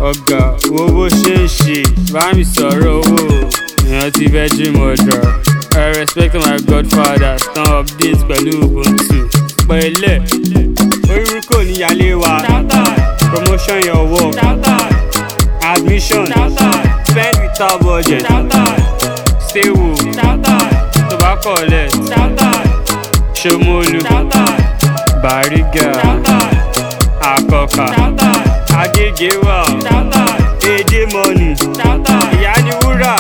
ọ̀gá wo bó ṣe ń ṣe bá mi sọ̀rọ̀ owó èèyàn ti fẹ́ jí mo dọ̀ I respect my godfather stand update pẹ̀lú ubuntu pẹ̀lẹ́ orúkọ kò níyàlé wa promotion your work admission spend without budget stay woke tó bá collect ṣomolu bariga akọka agége wà èdè mọ́nì ìyá ni wúrà.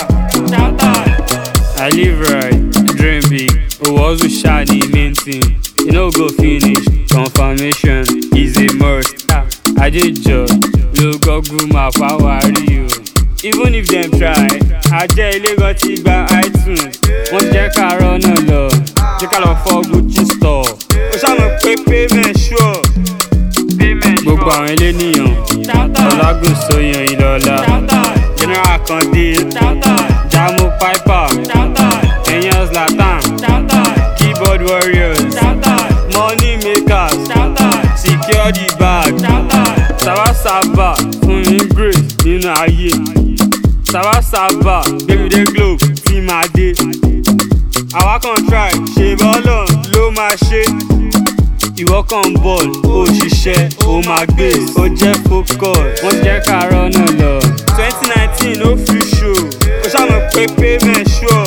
I live right, dream big, owó ọ̀sùn ṣáà ní main thing. You no go finish, confirmation is a must. Ah, Adéjọ ló gọ́gùn máa fáwárí o. Even if dem try, àjẹ́ ilé gan ti gba iTunes. Wọ́n jẹ́ ká rọ́nà lọ, jẹ́ ká lọ fọ́ Gucci store. Ó ṣàmọ̀ pé payment sure. Gbogbo àwọn eléníyàn, Ọlágùn Sóyàn Ìlọ́lá, General Kande, Jamo Piper, Ẹ̀yàn Zlatan, Keyboard Warriors, Money Makers, Secure the bag, Sábàsábà fún mi grace nínú ayé. Sábàsábà gbẹ̀mí dé globe tí máa dé. Àwa kan try ṣe bọ́ọ̀lù ló máa ṣe. Ìwọ kan ball ó ṣiṣẹ́ ó máa gbé ó jẹ́ focus wọ́n jẹ́ ká rọ́nà lọ. twenty nineteen ó fi show ó ṣàmọ̀ pé payment sure.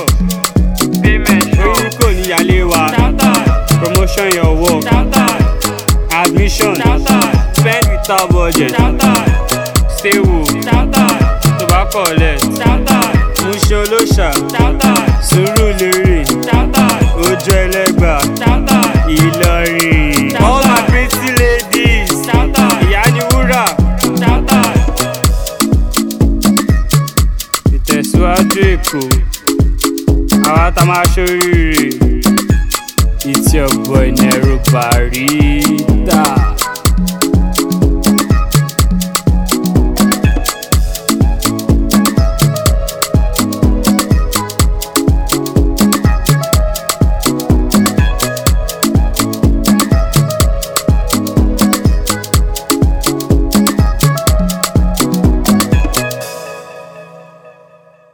orúkọ níyàlé wa promotion your work admission spend without budget stay woke tó bá collect múṣe olóṣà sùúrù lérè ojú ẹlẹ́gbà ìlọrin. all my pretty ladies ìyá ni wúrà. ìtẹ̀síwájú èkó àwa tá a máa ṣoríire it's your boy Nero Barita.